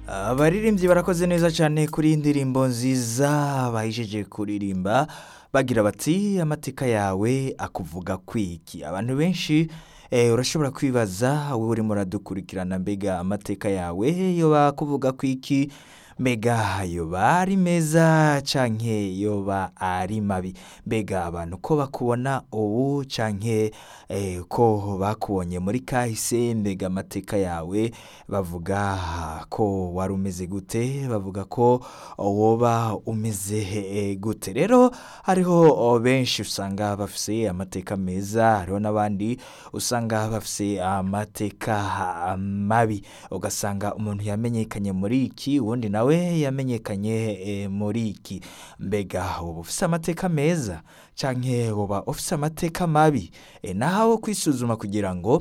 abaririmbyi barakoze neza cyane kuri iyi ndirimbo nziza bahijeje kuririmba bagira bati amateka yawe akuvuga kwiki abantu benshi eh, urashobora kwibaza wowe urimo uradukurikirana mbega amateka yawe yoba akuvuga kwiki mbega yoba ari meza canke yoba ari mabi mbega abantu ko bakubona ubu canke eh, ko bakubonye muri kahise mbega amateka yawe bavuga ko wari umeze gute bavuga ko woba umeze eh, gute rero hariho oh, benshi usanga bafise amateka meza hariho n'abandi usanga bafise amateka ah, mabi ugasanga umuntu yamenyekanye muri iki uwundi nawe yamenyekanye eh, muri iki mbega uba ufise amateka meza canke uba ufise amateka mabi e, nahawe kwisuzuma kugira ngo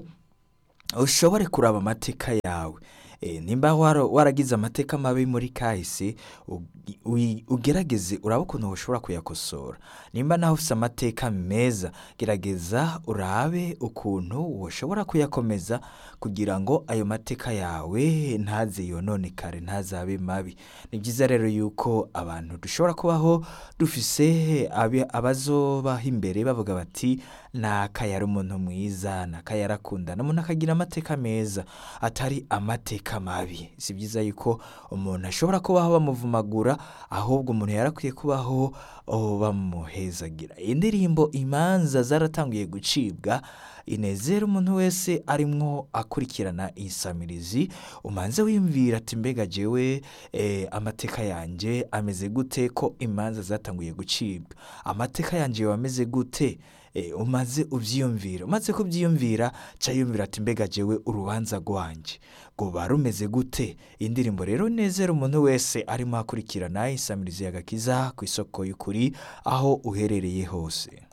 ushobore kuraba amateka yawe e, nimba waro- waragize amateka mabi muri kahise ugi- ui- ugerageze urabe ukuntu ushobora kuyakosora nimba nawe ufise amateka meza gerageza urabe ukuntu ushobora kuyakomeza kugira ngo ayo mateka yawe ntaze yononekare ntazabe mabi ni byiza rero yuko abantu dushobora kubaho dufise abi- abazobaho imbere bavuga bati naka yari umuntu mwiza naka yarakundana umuntu akagira amateka meza atari amateka mabi si byiza yuko umuntu ashobora kubaho bamuvumagura ahubwo umuntu yarakwiye kubaho oh, bamuhezagira iyi ndirimbo imanza zaratanguye gucibwa inezera umuntu wese arimwo akurikirana insamirizi umanze wiyumvira ati mbega jewe eh, amateka yanjye ameze gute ko imanza zatanguye gucibwa amateka yanjye yoba ameze gute Eh, umaze ubyiyumvira umaze kubyiyumvira ca yumvira ati mbega jewe urubanza rwanjye rwoba rumeze gute iyi ndirimbo rero nezera umuntu wese arimo akurikirana insamirizi y'agakiza ku isoko y'ukuri aho uherereye hose